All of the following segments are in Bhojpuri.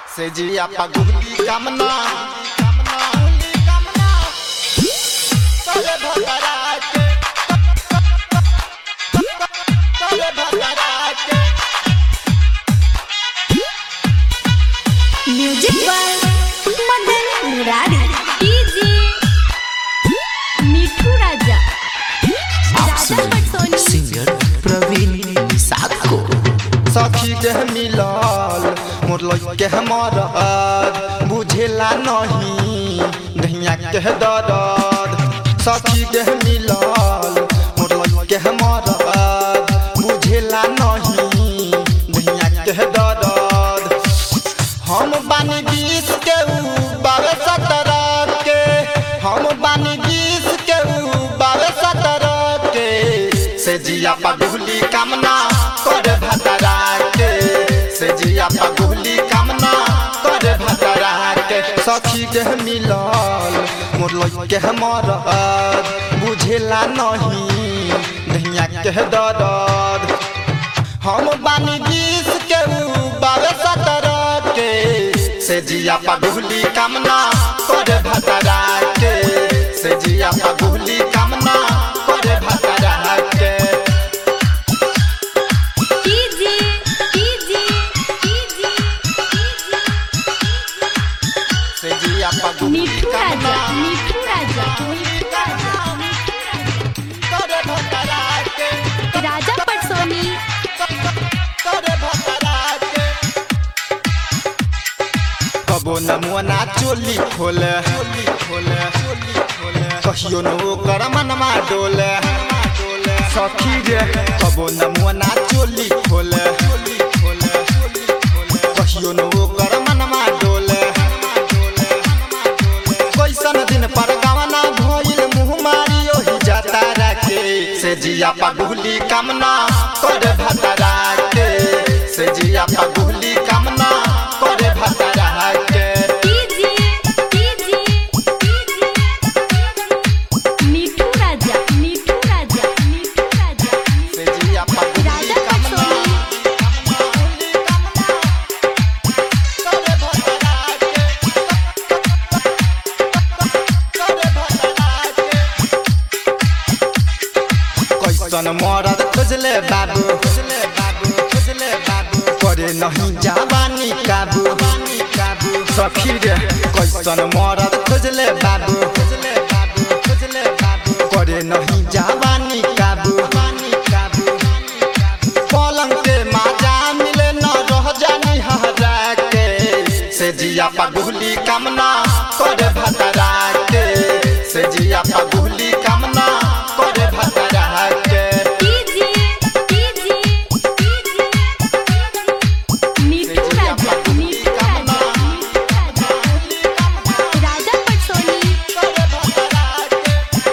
से जिया पगुली कामना तोरे भतरा के तोरे भतरा के music by Madan Murari DJ Mithu Raja Raja Patsoni singer प्रवीण निषाद को सखी के मिलल मोर लइके हमर बुझेला नहीं दहिया के दर्द सखी के मिलल मोर लइके हमर बुझेला नहीं दहिया के दर्द हम बानी बीस के ऊ बारह सत्रह के हम बानी बीस के ऊ बारह सत्रह के से जिया पगुली कामना करे भतरा के से जिया पगुली कामना करे भतरा के सखी के मिलल मोर लइके हमर बुझेला नहीं दहिया के दर्द हम बानी बीस के ऊ बारह सत्रह के से जिया पगुली कामना करे भतरा के से जिया पगुली कामना करे भतरा के डीजे डीजे डीजे से जिया पगुली मिठू राजा कामना मिठू राजा करे भतरा के राजा पटसोनी करे भतरा के कबो नमुना चोली खोले चोली खोले चोली खोले कहियो न ओकर मनमा डोले सखी रे कबो नमुना चोली खोले चोली खोले चोली खोले कहियो न ओकर मनमा डोले कैसन दिन पर गवना भइल मुँह मारी ओहि जाता राखे से जिया पगुली कामना करे भतरा के से जिया पगुली कामना करे भतरा के DJ DJ DJ Mithu Raja Mithu Raja Mithu Raja से जिया पगुली राजा कामना पटसोनी करे भतरा के करे भतरा के कैसन मरद खोजले बाबू खोजले बाबू खोजले बाबू करे नहीं जावानी काबू काबू सखी रे कैसन मरद खोजले बाबू खोजले बाबू खोजले बाबू करे नहीं जावानी काबू काबू पलंग के माजा मिले न रह जानी हरा के से जिया पगुली कामना करे भतरा के से जिया पगुली कामना करे भतरा के DJ DJ DJ Mithu Raja Mithu Raja Mithu Raja Raja Patsoni करे भतरा के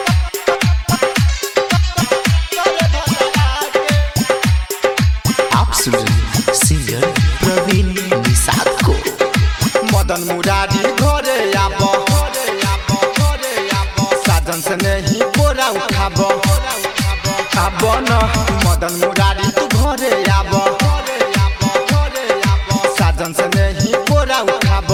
करे भतरा के आप सुन रहे हैं सिंगर प्रवीण निषाद को मदन मुरारी घरे आब घरे आब साधन से नहीं बोरा उठाब आब न मदन मुरारी तू घरे आब साधन से नहीं बोरा उठाब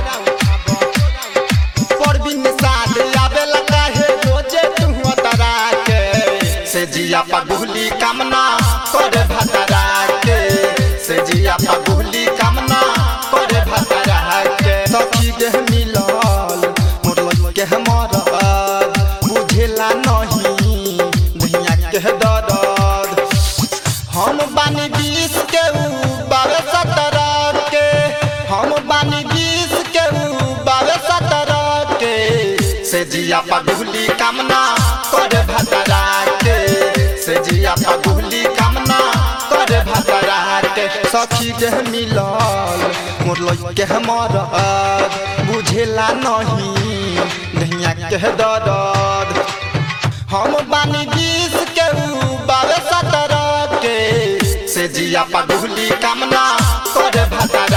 परवीन साथ आवे लगा है रोजे तू तरा के से जिया पगुली कामना करे भतरा के से जिया पगुली कामना करे भतरा के सखी के मिलल मोर लइके हमर बुझेला नहीं दहिया के दर्द हम बानी बीस के ऊ बारह सत्रह के हम बानी बीस के ऊ बारह सत्रह के से जिया पगुली कामना करे भतरा के से जिया पगुली कामना करे भतरा के सखी के मिलल मोर लइके हमर बुझेला नहीं दहिया के दर्द हम बानी बीस के ऊ बारह सत्रह के से जिया पगुली कामना करे भतरा